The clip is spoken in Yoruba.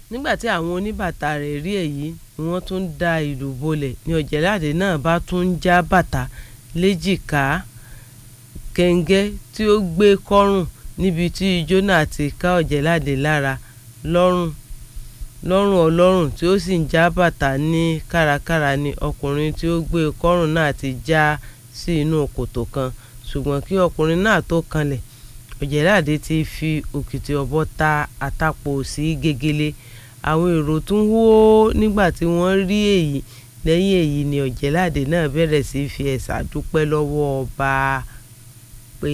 nígbà tí àwọn oníbàtà rẹ̀ rí èyí ni wọ́n tún da ìlú bolẹ̀ ní ọ̀jẹ̀láde náà bá tún já bàtà léjìká kẹ̀ǹgẹ́ tí ó gbé kọ́rùn níbi tí ijó náà ti ká ọ̀jẹ̀láde lára lọ́rùn lọ́rùn ọlọ́rùn tí ó sì ń já bàtà ní kárakára ni ọkùnrin tí ó gbé kọ́rùn náà ti já sí inú kòtò kan ṣùgbọ́n kí ọkùnrin náà tó kanlẹ̀ ọ̀jẹ̀láde ti fi òkìtì ọ̀bọ ta àtàpò sí gegele àwọn èrò tún hó nígbà tí wọ́n rí èyí lẹ́yìn èyí ni ọ̀jẹ̀láde náà bẹ̀rẹ̀ sí fi ẹ̀sà dúpẹ́ lọ́wọ́ ọba